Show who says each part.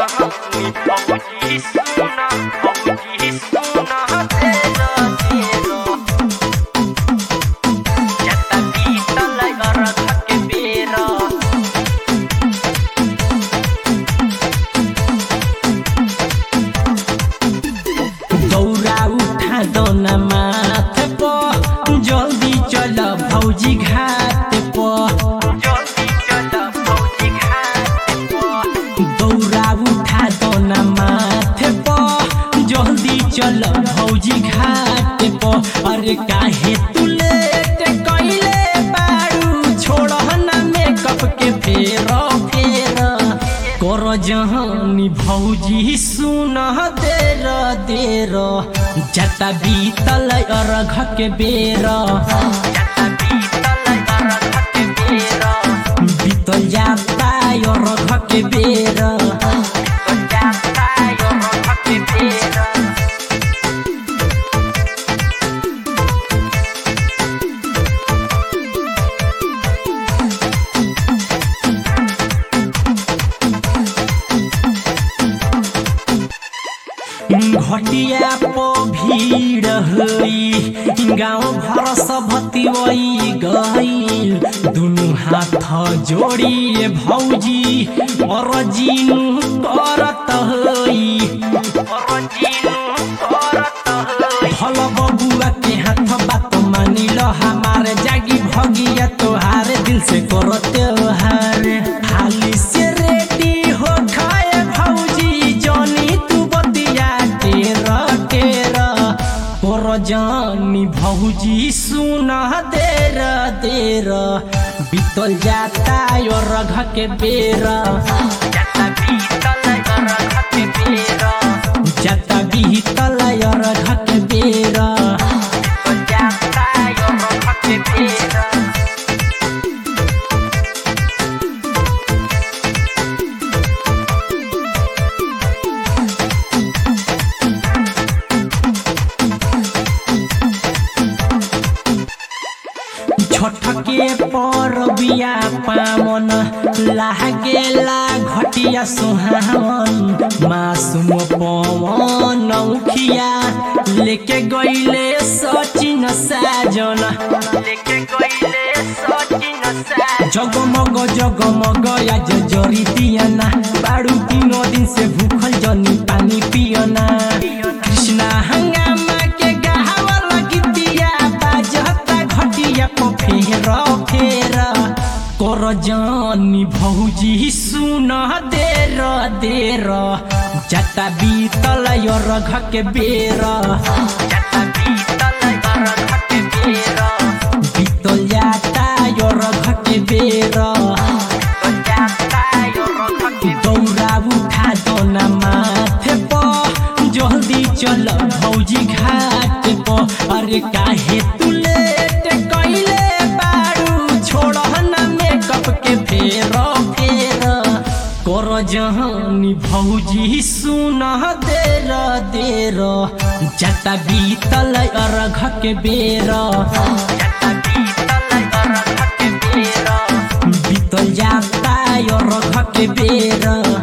Speaker 1: जहानी भौजी सुना भौजी सुना तेरा तेरा जता बीतल अरघ के बेरा
Speaker 2: दौरा उठा दौना माथ प जल्दी चल भौजी घाट प
Speaker 1: जल्दी चल भौजी घाट पर
Speaker 2: दौरा उठा दौना माथ प जल्दी चल भौजी घाट प अरे काहे तू लेट कइले बारू छोड़ना मेकअप के फेर फेर कर जहानी भौजी सुन देर देर जता बीतल अरघ के बेर
Speaker 1: जता बीतल अरघ के बेरा
Speaker 2: बीतल जाता अरघ के बेर
Speaker 1: तो जाता अरघ के बेरा
Speaker 2: घटिया प भीड़ हई गाँव भर सबतिवई गईल दुनु हाथ जोड़िए भौजी और जीनु करत हई
Speaker 1: और जीनु करत हई
Speaker 2: भल बबुआ के हाथ बात मानी लो हमारे जागी भगिया तोहार दिल से करो त्योहार हाली से रेडी हो खाए भौजी जानी तू बतिया तेरा तेरा कर जानी भौजी सुना देर देर बीतल जाता और रघ के बेरा
Speaker 1: जता बीतल अरघ के बेरा
Speaker 2: जाता बीतल और रघ के बेरा
Speaker 1: तो जाता अरघ के बेरा
Speaker 2: छठके पर बिया पावन लागेला घटिया सुहावन मासूम पवन उखिया लेके गईले सचिन साजन
Speaker 1: लेके गईले सचिन सा
Speaker 2: जगमग जगमग आज जरी दियाना बाड़ू तीनों दिन से भूखल जनी पानी पियना कृष्णा हंगामा के गहावल गीतिया बाजता घटिया को फेर फेर कर जानी भौजी सुन देर देर जता बीतल रघ के बेर
Speaker 1: जता बीतल अरघ के बेरा
Speaker 2: बीतल जाता रघ के बेर
Speaker 1: तो जाता अरघ के
Speaker 2: दौरा उठा दोना माथे प जल्दी चल भौजी घाट प अरे काहे तू लेट कइले बारू छोड़ना मेकअप के फेर फेर कर जहानी भौजी सुन देर देर जता बीतल अरघ के बेर
Speaker 1: जता बीतल अरघ के बेरा
Speaker 2: बीतल जाता अरघ के बेर